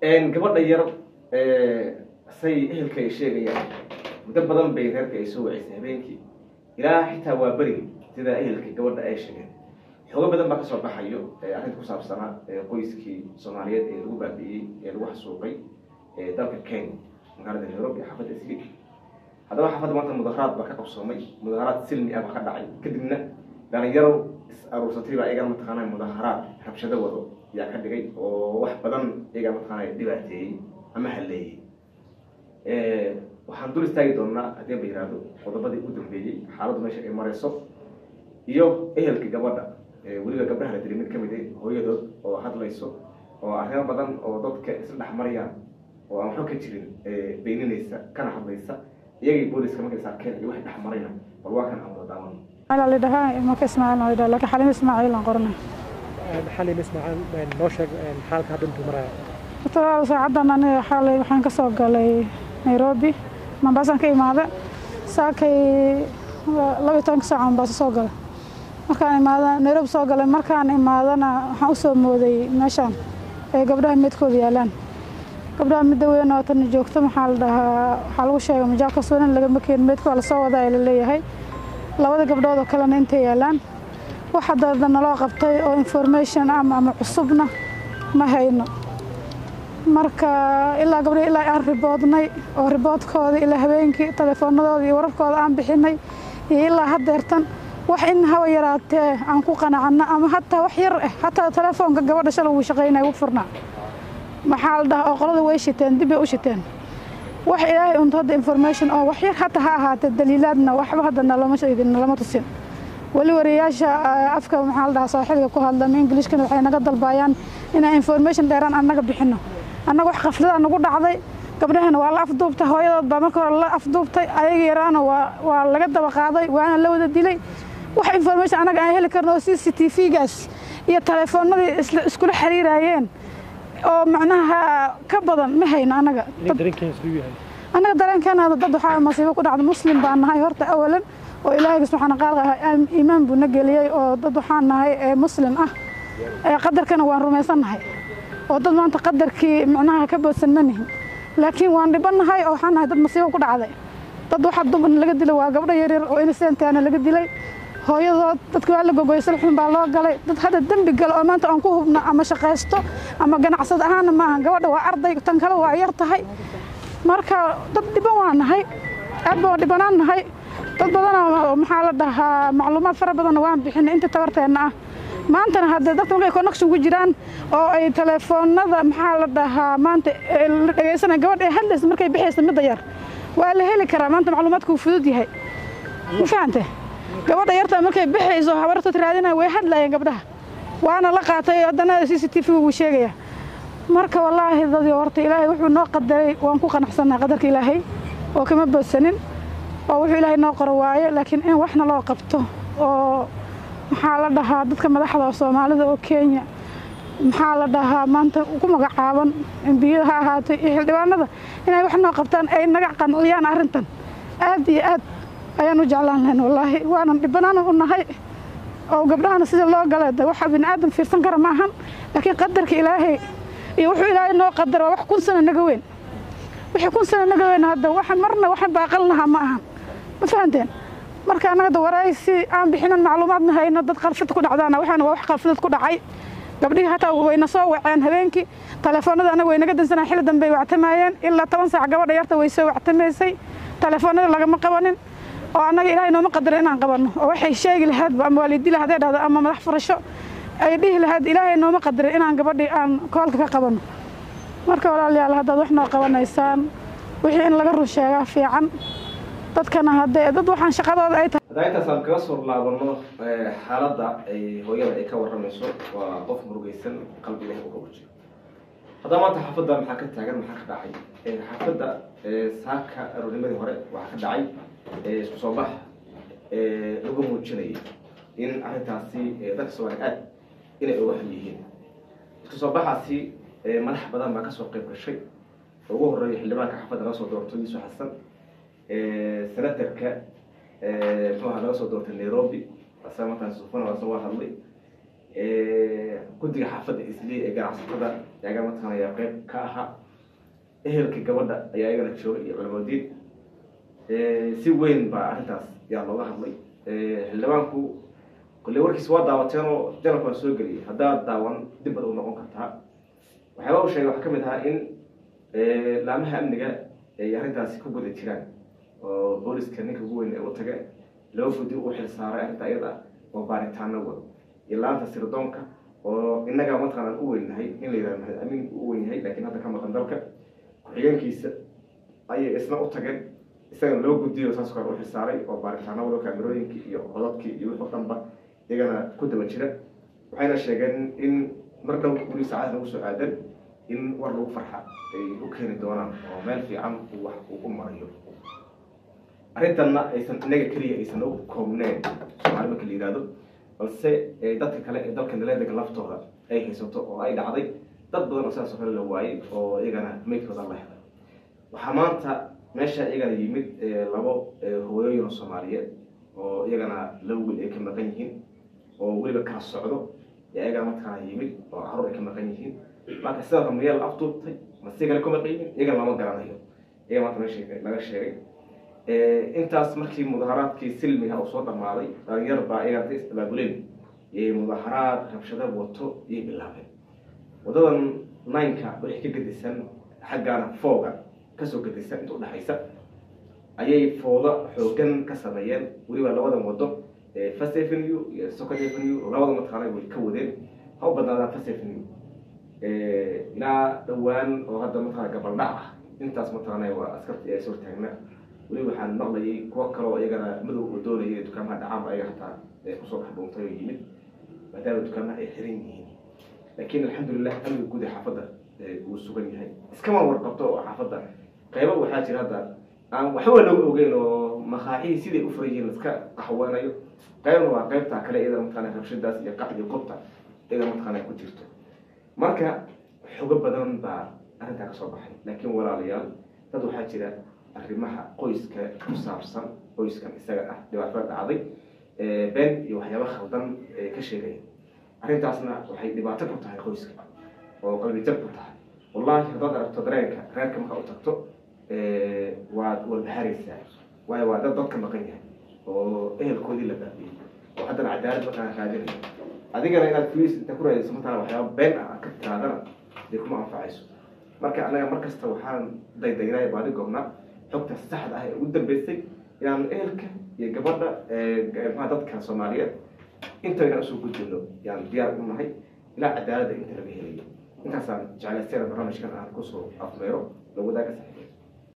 gabadha yar say ehelka ay sheegayaan muddo badan bay reerka ay soo waceysay habeenkii ilaa xitaa waa berigi sida ehelka gabadha ay sheegeen xoogo badan baa kasoo baxayo arrinta ku saabsanaa qoyskii soomaaliyeed ee lagu baabi'iyey ee lagu xasuuqay dalka kenya magaalada nairobi xaafadda isli haddaba xaafadda maanta mudaharaad baa ka qabsoomay mudaharaad silmi ah baa ka dhacay kadibna dhalinyaro is aruursatay baa iyagaa mataqaanaa mudaharaad rabshado wado yaa ka dhigay oo wax badan iyagaa mataqaanaa dhibaateeyey ama halleeyey waxaan dul istaagi doonaa haddii ba yihahdo qodobadii ugu dambeeyey xaaladdu meesha ay marayso iyo ehelka gabadha weliba gabdhaha la diri mid ka mid a hooyadood oo hadlayso oo arrimo badan oo dadka isla dhex marayaan oo aan waxba ka jirin beyninaysa kana hadlaysa iyagii booliska markay saarkeen iyo waxay dhex marayna bal waa kan aan wada daawan على اللي دها ما كاسمع أنا اللي لكن حليم إسماعيل أنقرنا xalin ismaaciil noo sheeg xaalka hadda intuu maraya ترى ساعدنا أنا حالي وحين كسوق لي نيروبي ما بس أنا كي ماذا ساكي لو يتونك ساعة بس سوق له markaan imaada nairobi soo galay markaan imaadana waxaan usoo mooday meeshaan ay gabdhaha midkooda yaalaan gabdhaha midda weyn oo tan joogto maxaa la dhahaa waxaa lagu sheegay majaalka suunan lagama keenin meydka waa lasoo wadaa la leeyahay labada gabdhood oo kalena intay yaalaan wax hadda naloo qabtay oo information ama ama cusubna ma hayno marka ilaa gabdhaha ilaa aan riboodnay oo riboodkooda ilaa habeenkii telefoonadooda iyo wararkooda aan bixinay iyo ilaa haddeertan wax in hawa yaraatee aan ku qanacano ama hataa wax yar ah hataa telefoonka gabadha shalay wuu shaqaynaya wuu furnaa maxaa la dhahaa oo qolada way shiteen dib bay u shiteen wax ilaahay unto hadda information oo wax yar hata ha ahaatee daliilaadna waxba hadda nalama sheegin nalama tusin weli wariyaasha afka maxaa la dhahaa sooxiliga ku hadla ama ingilishkana waxay naga dalbayaan inaan information dheeraan annaga bixino annaga wax qaflada nagu dhacday gabdhahana waa la afduubtay hooyadood baa marka hore la afduubtay ayaga yaraana waa waa laga daba qaaday waana la wada dilay wax information annaga aan heli karno oo c c t v-gaas iyo telefoonadii iskula xiriirayeen oo macnaha ka badan ma hayno annaga dareenkeena siduu yahay annaga dareenkeena dad waxaa masiibo ku dhacda muslim baan nahay horta awalan oo ilaahay subxaana qaal iimaan buu na geliyey oo dad waxaan nahay ee muslim ah ee qadarkana waan rumaysan nahay oo dad maanta qadarkii macnaha ka boodsan ma nihin laakiin waan dhiban nahay oo waxaan nahay dad masiibo ku dhacday dad waxaa dumarna laga dilay waa gabdho yaryar oo inisentaana laga dilay hooyadood dadka waa la gogoyay salxun baa loo galay dad hadda dembi galo oo maanta aan ku hubno ama shaqaysto ama ganacsad ahaana maaha gabadha waa arday tan kale waa yar tahay marka dad dhiban waa nahay aad baan dhibanaan nahay dad badanoo maxaa la dhahaa macluumaad fara badanna waan bixinay inta tabarteenna ah maantana haddee dadka markay connection ku jiraan oo ay telefoonada maxaa la dhahaa maanta la dhegaysanaya gabadha ee hadlaysa markay bixaysa midda yar waa la heli karaa maanta macluumaadka uu fudud yahay ma fahante gabadha yarta markay bixayso habartood raadinaya way hadlayeen gabdhaha waana la qaatay haddana c c t v wuu sheegaya marka wallaahi dadii horta ilaahay wuxuu noo qadaray waan ku qanacsannahay qadarka ilaahay oo kama boodsanin oo wuxuu ilaahay noo qoro waaye laakiin in waxna loo qabto oo maxaa la dhahaa dadka madaxda soomaalida oo kenya maxaa la dhahaa maanta ku magacaaban embiyada ha ahaatay iyo xildhibaanada inay wax noo qabtaan ay naga qanciyaan arrintan aad iyo aad ayaan u jeclaan lahayn wallaahi waanan dhibanaan u nahay oo gabdhahana sida loo gala de waxa bini aadan fiirsan kara ma ahan laakiin qadarka ilaahay iyo wuxuu ilaahay noo qadara wax kun sano naga weyn wixii kun sano naga weyn hadda waxa marna waxaan baaqal lahaa ma ahan ma fahanteen marka annaga da waraysi aan bixinan macluumaad ma hayno dad qalfid ku dhacdaana waxaana waa wax qalfidad ku dhacay gabdhihii hataa wayna soo waceen habeenkii telefoonada anaga way naga dansanaa xilli dambe ay wactamayeen ilaa toban saac gabadha yarta way soo wactamaysay telefoonada lagama qabanin oo annaga ilaahay nooma qadara inaan qabanno oo waxay sheegi lahaydba ama waalidi lahayd ay dhahdo ama madax furasho ay dhihi lahayd ilaahay nooma qadara inaan gabadhii aan koolka ka qabanno marka walaalayaal haddaad wax noo qabanaysaan wixii in laga run sheegaa fiican dadkana haddee dad waxaan shaqadooda ay tahay haddaa intaas aan kaga soo laabano xaaladda ay hooyada ay ka warramayso waa qof murugaysan qalbiga uga wajiro haddaba maanta xaafadda maxaa ka taagan maxaa ka dhacay xaafadda saaka aroornimadii hore waxaa ka dhacay isku soo bax lagu muujinayay in arrintaasi dadka soomaali aad inay uga xun yihiin isku soo baxaasi madax badan baa kasoo qayb gashay ugu horeeya xildhibaanka xaafadda laga soo doorto yuusuf xasan senatarka muxuaha laga soo doortay nairobi asaga markaan sufana waa waa hadlay guddiga xaafadda isli ee ganacsatada yaga mataqaana ayaa qeyb ka ahaa ehelka gabadha ayaa iyagana joogay iyo culamadiin si weyn baa arrintaas yaa looga hadlay xildhibaanku kolle warkiis waa daawateen oo janalka waa soo geliyay haddaad daawan dib bad u noqon kartaa waxyaaba u sheegay waxaa ka mid ahaa in laamaha amniga ay arrintaasi ku guda jiraan oo booliska ninka ugu weyn ee u tage loo gudi u xil saaray arrinta iyada oo baaritaano wado iyo laanta sirdoonka oo innaga mataqaanaan u weynahay in la yidhahdo maxamed amiin u weyn yahay laakiin hadda ka maqan dalka ku-xigeenkiisa ayay isna u tageen isagana loo gudiyo saas kale u xilsaaray oo baaritaano wado kaamirooyinkii iyo codadkii iyo wixii o dhanba iyagana ku daba jira waxayna sheegeen in mar dhow weli saacad lagu soo aadan in war lagu farxa ay u keeni doonaan oo meel fiican uu wax uu u marayo arrintanna aysan inaga keliya aysan u koobneen soomaali marka la yidhahdo balse dadka kale ee dalka naleedega laftooda ay haysato oo ay dhacday dad badan oo sidaas oo kale la waayey oo iyagana meydkooda la helay waxaa maanta meesha iyagana yimid labo hooyooyin oo soomaaliyeed oo iyagana laba wiil ay ka maqan yihiin oo weliba kala socdo iyagana mataqaana yimid oo carruur ay ka maqan yihiin marka sidaas miyaa la afduubtay ma si kale ku maqan yihiin iyagana lama garanayo iyaga maanta meesha laga sheegay intaas markii mudaharaadkii silmiga uu soo dhammaaday dhalinyar baa iyagana ka istabaabuleen iyay mudaharaad rabshado wato iyay bilaabeen wadadan nineka wixii ka gedisan xaggaana fooga kasoo gedisan inta udhexaysa ayay fooda xoogan ka sameeyeen weliba labadan wado first avenue iyo second avenue labada mataqaana way ka wadeen ha u badnaadaan first avenue ilaa dhawaan oo hadda mataqana gabaldhac ah intaas mataqaana waa askartii ay soo taagna weli waxaan maqlayay kuwo kale oo iyagana madow oo doonayay dukaamaha dhacaanba ayaga hataa kusoo dhex dhuuntay oo yimid maadaama dukaamaha ay xiran yihiin laakiin alxamdulilah amniga guud ee xaafadda wuu sugan yahay iskama warqabto oo xaafadda qaybo waxaa jira hadda aan waxba looga ogeyn oo makaaxihii siday u furan yihiin iska qaxweynayo qaybna waa qaybtaa kale iyada mataqana rabshadaas iyo qac iyo qobta iyada mataqana ku jirto marka xogo badan baa arrintaa kasoo baxay laakiin walaalayaal dad waxaa jira arrimaha qoyska ku saabsan qoyskan isaga ah dhibaatada dhacday been iyo waxyaaba khaldan ka sheegaya arrintaasna waxay dhibaato ku tahay qoyska oo qalbijab ku tahay wallahi haddaad aragto dareenka reerka markaa u tagto waad walbaharaysaa waayo waa dad dadka maqan yahay oo ehelkoodii la baabiyey oo haddana cadaalad markaa raadinaya adigana inaad fliis inta ku raadayso mataa waxyaaba been ah ka tiraadana dee kuma anfacayso marka anaga mar kasta waxaan daydaynaya baadi goobnaa xogta saxda ah ee ugu dambeysay inaan ehelka iyo gabadha maa dadka soomaaliyeed intayna usoo gudbino yaan diyaar u nahay ilaa cadaaladda inta laga helayo intaasaan jeclaystayna barnaamijkan aan kusoo afmeero la wadaaga saxiib